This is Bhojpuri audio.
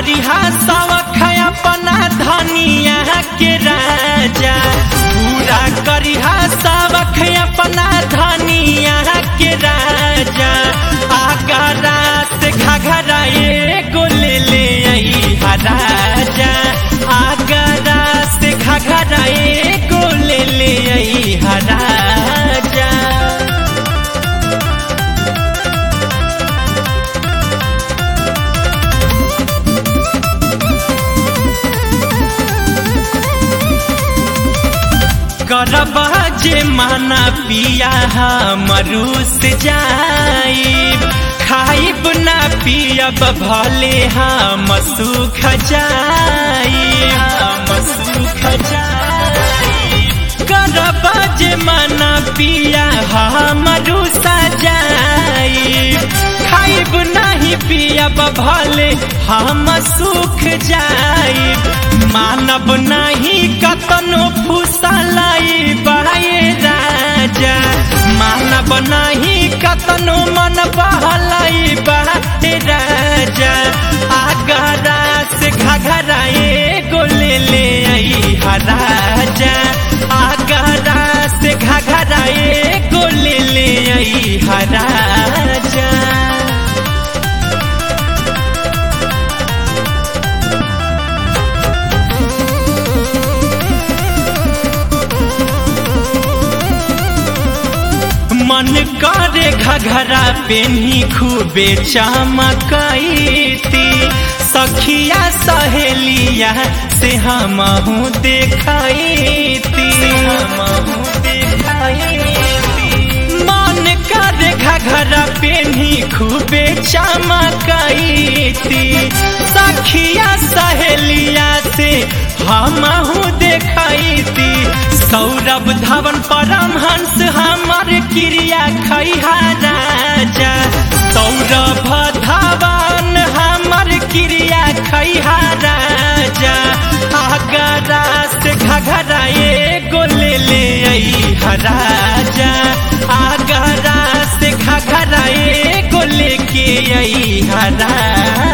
करिहा सवख अपना धनिया के राजा पूरा करिहा सवख अपना धनिया के राजा आगरा से घघरा एगो ले ले अइहा राजा आगरा से घघरा एगो ले ले अइहा राजा करब जे माना पिया मरुस जाइब खाइब ना पियब भले हम सुख जाइब हम सुख जाइब करब जे माना पिया मरुस जाइब खाइब नहीं पियब भले हम सुख जाइब मानब नहीं कतनो फुसलाई बाए राजा मानब नहीं कतनो मन बहलाई बाए राजा आगरा से घघरा एगो ले ले आई राजा आगरा से घघरा एगो ले ले आई राजा मन करे घघरा पेनी खूबे चमकैती सखिया सहेलिया से हमहू देखैती हमहू देखैती मन करे घघरा पेनी खूबे चमकैती सखिया सहेलिया से हमहू देखैती सौरभ धवन परमहंस हमर क्रिया खैहा राजा सौरभ धवन हमर क्रिया खैहा राजा आगरा से घघरा एगो ले ले अइहा राजा आगरा से घघरा एगो लेके अइहा राजा